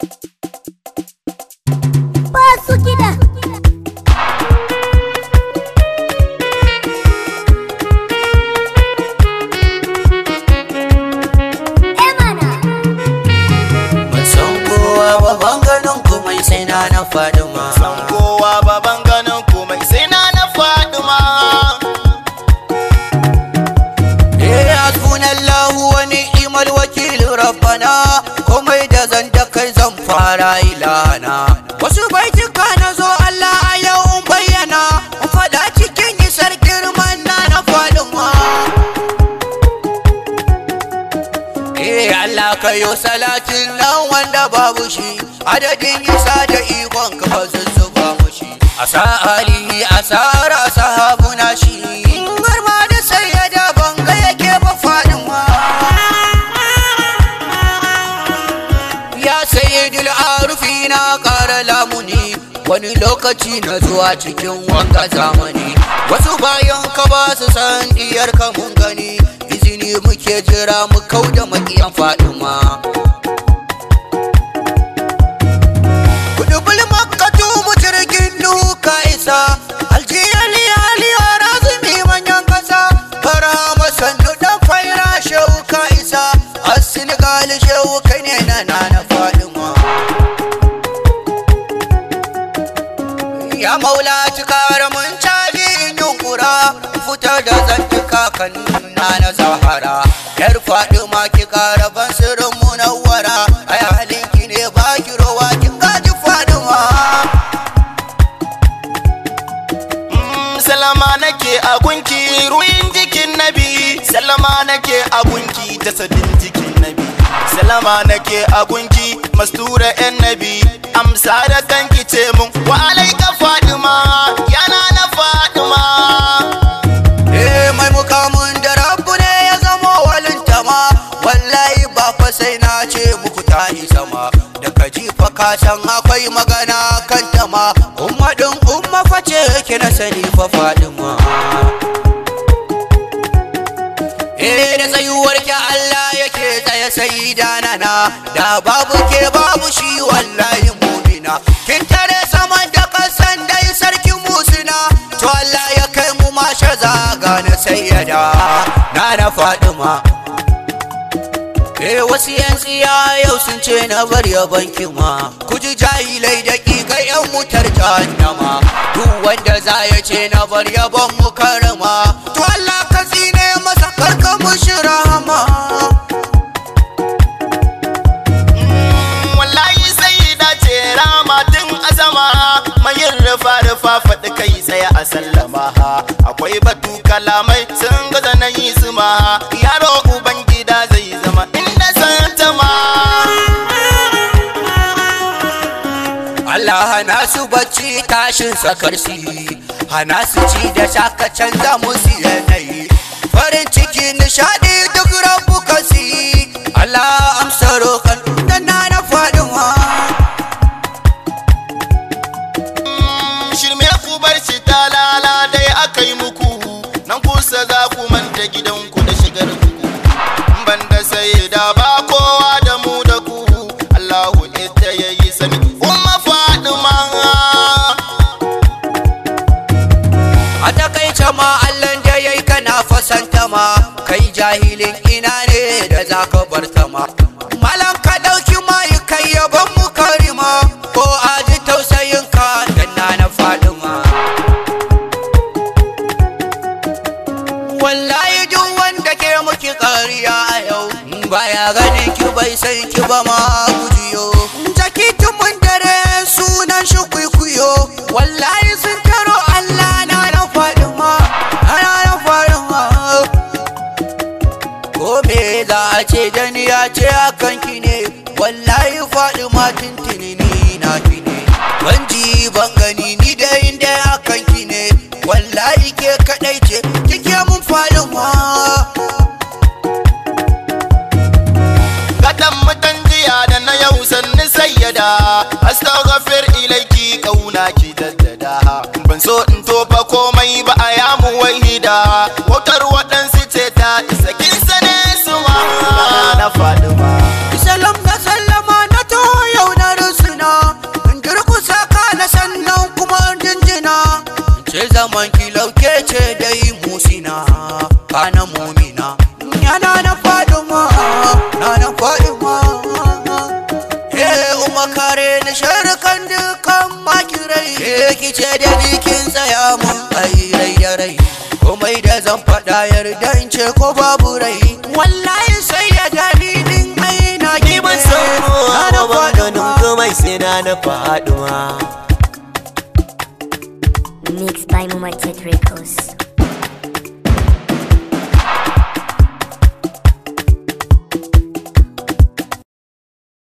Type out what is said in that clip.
Basu kiɗa. Eh mana. Ban san kowa ba ban ganin komai sai na na Fadima. san kowa baban ganin komai sai na na faduma Eh hasbunallahu wa ni'mal wakil rabbana komai da zan da kai zan fara ilana. Wasu baituka na zo Allah a yau in bayyana in faɗa cikin isar girman na na Fadima. Eh Allah ka yo salatin nan wanda babu shi adadin isa da ikon ka ba zuzzuba mushi asa alihi asara sahabuna shi har ma da sayyada banga yake ba fadin ma ya sayyidul arufi na kara lamuni wani lokaci na zuwa cikin wanga zamani wasu bayan ka ba su san diyar ka mun gani izini muke jira mu kau da makiyan fadima kudubul makkatu mu jirgin nuka isa aljiyali aliya razumi manyan kasa farhama sannu dan faira shehu ka isa a senegal shehu kai ne na nana fadima ya maula cikara mun caji in yunkura fitar da zantuka kan nuna na zahara yar fadima ki kara ban sirrin munawwara ai halin ki ne ba ki rowa kin gaji fadima Mm, salama nake a gunki ruyin jikin nabi salama nake a gunki jasadin jikin nabi salama nake a gunki mastura yan nabi amsa da kanki ce mun wa alaika fadima yana na fadima eh mai mukamin da rabu ne ya zama walinta ma wallahi ba fa sai na ce muku ta isa ma da ka ji fa ka san akwai magana kan ta ma umma din umma fa ce ki na sani fa fadima eh da tsayuwar ki Allah yake tsaye sai danana da babu ke babu shi wallahi mumina kin tare saman da kasan dai sarkin musina to Allah ya kai mu mashar zaga na sayyada na na Fadima Eh wasu yan tsiya yau sun ce na bar ya banki ma ku ji jahilai da ƙiƙa yan mutar jahannama duk wanda za ya ce na bar ya ban mu karama to Allah ka tsine masa karka mushi rahama Mm, wallahi sai da ce rama tun azama mayin rufa rufa faɗi kai tsaya a sallama akwai batu kalamai sun gaza na yi zuma yaro uban gida zai zama inda santa ma Allah hana su bacci tashin sakarsi hana su ci da shaka canza musu yanayi farin ciki nishadi duk rabu kasi Allah amsa roƙon da na na faɗin Mm, shirme ku bar shi talala dai aka yi muku nan kusa za ku manta gidanku da shigar ku banda sai da ba kowa da mu da ku Allahu ita yayi sani umma fadima a takaice ma Allah da yayi kana fasanta ma kai jahilin ina ne da zaka bar ta ma malam ka dauki mai kai yaban mu karima ko aji tausayin ka dan na na fadima wallahi duk wanda ke muki kariya a yau baya ganin ki bai san ki ba ma gujiyo jaki tumun dare sunan shi kuikuyo wallahi sun taro Allah na na faɗin ma na na faɗin ma ko me za a ce da ni ya ce akan ki ne wallahi faɗi ma tuntuni ni na ki ne ban ji ban gani ni da inda akan ki ne wallahi ke kadai ce kike mun faɗin ma Gatan mutan jiya da na yau sannu sayyada Astaghfir ilaiki kauna ki daddada Ban so in tofa komai ba a yamu wahida Wautar waɗansu ce ta isa kin sane su ma Na faɗi ma Salam na sallama na to yau na na faɗi ma na na faɗi ma Eh umma kare ni sharkan dukan makirai Eh kice da jikin tsaya mun ai rai da rai komai da zan faɗa yarda in ce ko babu rai wallahi sai da dalilin ai na Ni ban san kowa na ba ban ganin ma komai sai na na faɗuwa Mixed by Mumatet Records.